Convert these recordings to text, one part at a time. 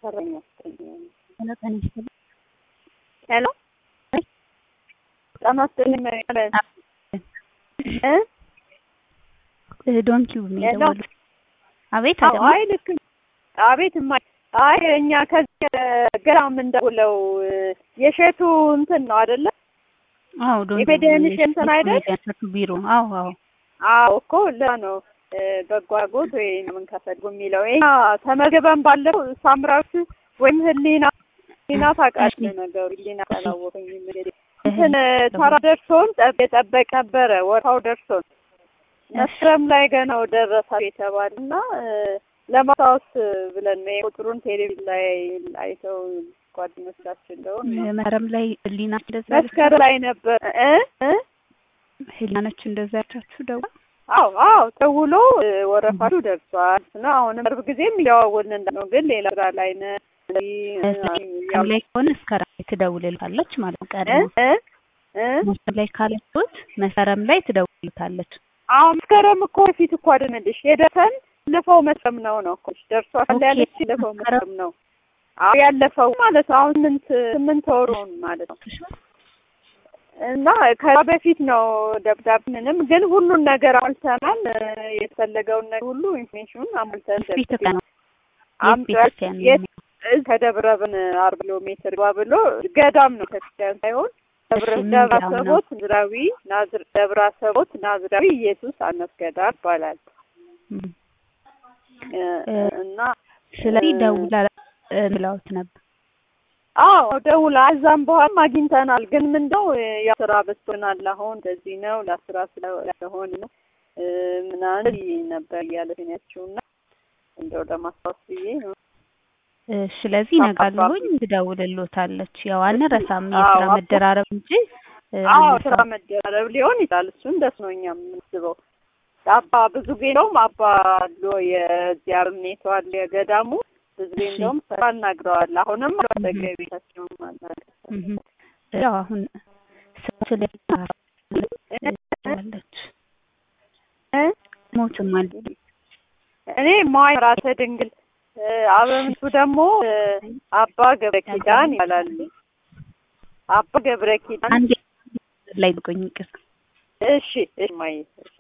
ሰራኛ ሄሎ ጤና ይስጥልኝ። ሄሎ ጤና ይስጥልኝ ማለት እ ዶንኪው ነው ሄሎ የደወሉት። አቤት አዎ፣ አደማ አይ ልክ አቤት እማ አይ እኛ ከዚህ ገና የምንደውለው የሸቱ እንትን ነው አይደለ? አዎ ዶንኪው የፌዴሬሽን እንትን አይደል? የሸቱ ቢሮ አዎ አዎ አዎ እኮ ለዛ ነው እ በጎ አድራጎት ወይ ምን ከፈልጉ የሚለው ይሄ ተመዝግበን ባለፈው ሳምራዊት ወይም ህሊና ህሊና ታውቃለህ ነገሩ ህሊና ካላወቀኝ እንግዲህ እንትን ተራ ደርሶን ጠብ- የጠበቅ ነበረ ወርሃው ደርሶን መስከረም ላይ ገና ደረሳ የተባለ እና ለማስታወስ ብለን ነው የቁጥሩን ቴሌቪዥን ላይ አይተው ጓደኞቻችን እንደሆን መስከረም ላይ ህሊና እንደዛ መስከረም ላይ ነበር እ እ ህሊና ነች እንደዛ ያቻችሁ ደው አዎ አዎ ደውሎ እ ወረፋችሁ ደርሷል እና አሁንም ቅርብ ጊዜም እያዋወልን እንዳ ነው ግን ሌላ ስራ ላይ ነን መስከረም ላይ ከሆነ መስከረም ላይ ትደውልልታለች ማለት ነው። እ ቀድሞ እ እ መስከረም ላይ ካለችሁት መስከረም ላይ ትደውልልታለች። አሁን መስከረም እኮ በፊት እኮ አይደለሽ የደረሰን ያለፈው መስከረም ነው ነው እኮ ደርሷል ኦኬ፣ ያለች ያለፈው መስከረም መስከረም ነው። አዎ ያለፈው ማለት ነው። አሁን ስምንት ስምንት ወሩን ማለት ነው። እና ከዛ በፊት ነው ደብዳቤ ምንም ግን ሁሉን ነገር አሟልተናል። እ የተፈለገውን ነገር ሁሉ ኢንፎርሜሽኑን አሟልተን ፊት ደብዳቤ ነው አምጧል። ቤተክርስቲያን የት እዚህ ከደብረ ብን አርባ ኪሎ ሜትር ጓ ብሎ ገዳም ነው ቤተክርስቲያን ሳይሆን ደብረ እሺ፣ ምን ደብረ ገዳም ነው? አሰቦት ናዝራዊ ናዝር ደብረ አሰቦት ናዝራዊ ኢየሱስ አነስገዳር ይባላል እም። እ እ እና ስለዚህ እ ደውላ እ ብለውት ነበር። አዎ ደውላ እዛም በኋላም አግኝተናል። ግን ምንድነው ያው ስራ በዝቶናል አሁን እንደዚህ ነው ለስራ ስለሆን ነው እ ምናምን ነበር እያለች ያችው እና እንደው ለማስታወስ ብዬ ነው። እ ስለዚህ ነጋለሁኝ ትደውልልዎታለች። ያው አንረሳም የስራ አዎ፣ መደራረብ እንጂ እ አዎ ስራ አንረሳም። መደራረብ ሊሆን ይችላል። እሱ እንደሱ ነው እኛ የምንስበው። አባ ብዙ ጊዜ እንደውም አባ አሎ የዚህ አርኔቶ አለ የገዳሙ ብዙ ጊዜ እሺ። እንደውም ስራ አናግረዋል። አሁንም አጠገቤታቸው ማናገር እም። ያው አሁን ስራ ስለለች እ ሞትም አለ እኔ ማይ ራተ ድንግል እ አበምቱ ደግሞ እ አባ ገብረ ኪዳን ይባላሉ። አባ ገብረ ኪዳን አንዴ ላይ ልቆኝ ይቅር እሺ እሺ ማይ እሺ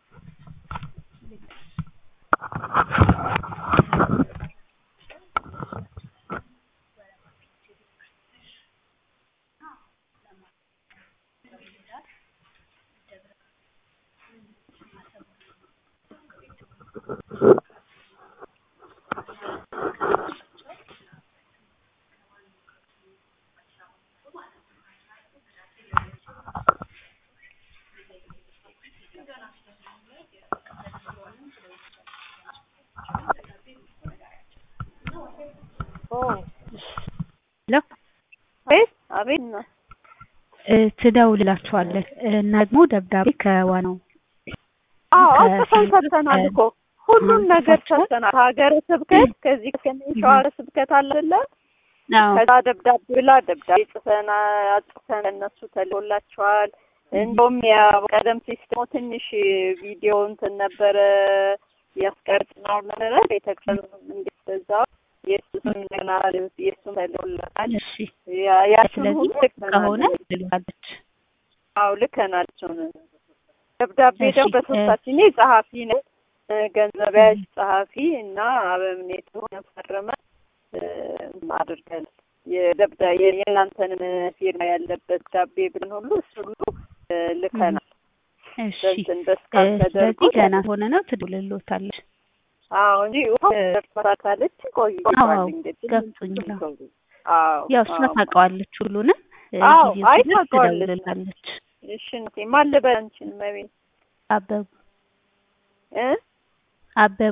ኦ ሄሎ አቤት አቤት ነው እ ትደውልላችኋለች እና ደግሞ ደብዳቤ ከዋናው አዎ ከፊት አጽፈን ሰጥተናል እኮ ሁሉን ነገር ጽፋችኋል? ሰጥተናል። ሀገረ ስብከት ከዚህ ከሰሜን ሸዋ ሀገረ ስብከት አለ አይደለ? አዎ ከዛ ደብዳቤ ብላ ደብዳቤ ጽፈን አጽፈን እነሱ ተልኮላቸዋል። እንደውም ያው ቀደም ሲል ደግሞ ትንሽ ቪዲዮ እንትን ነበረ ያስቀርጽነው ነበረ ቤተክርስቲያን እንዴት በዛው የሱስም ገና የሱም ተልኮላታል። እሺ ያ- ያችን ስለዚህ ሁሉ ከሆነ ልከናል። ትልካለች አዎ ልከናል። እሱን ደብዳቤ እሺ፣ ደግሞ እ- በሶስታችን እኔ ጸሐፊ ነኝ፣ እ ገንዘብ ያዥ ጸሐፊ እና አበምኔቱ ፈርመ አድርገን የደብዳ የእናንተንም ፊርማ ያለበት ዳቤ ብለን ሁሉ እሱ ሁሉ እ ልከናል። እሺ በእንትን እ በስካን ተደርጎ ስለዚህ ገና ሆነ ነው ትደውልልዎታለች አዎ እንጂ ደርሷታለች ቆይ አዎ እንግዲህ ገብቶኛል አዎ ያው እሷ አዎ። ታውቀዋለች ሁሉንም እ አዎ፣ ጊዜው አይ ሲደርስ ታውቀዋለች። ትደውልልናለች እሺ እናቴ ማን ልበል አንቺን መቤት አበቡ እ አበቡ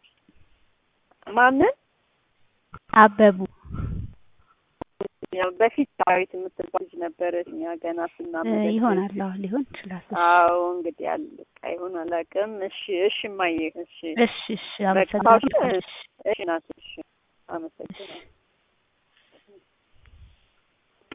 ማንን አበቡ ያው በፊት ዳዊት የምትባል ልጅ ነበረች እኛ ገና እ ስናመለክ ይሆናል አዎ ሊሆን ይችላል እሺ አዎ እንግዲህ አለቃ ይሁን አላውቅም። እሺ እሺ እማዬ እሺ እሺ እሺ በቃ አመሰግናለሁ እሺ ናት እሺ አመሰግናለሁ።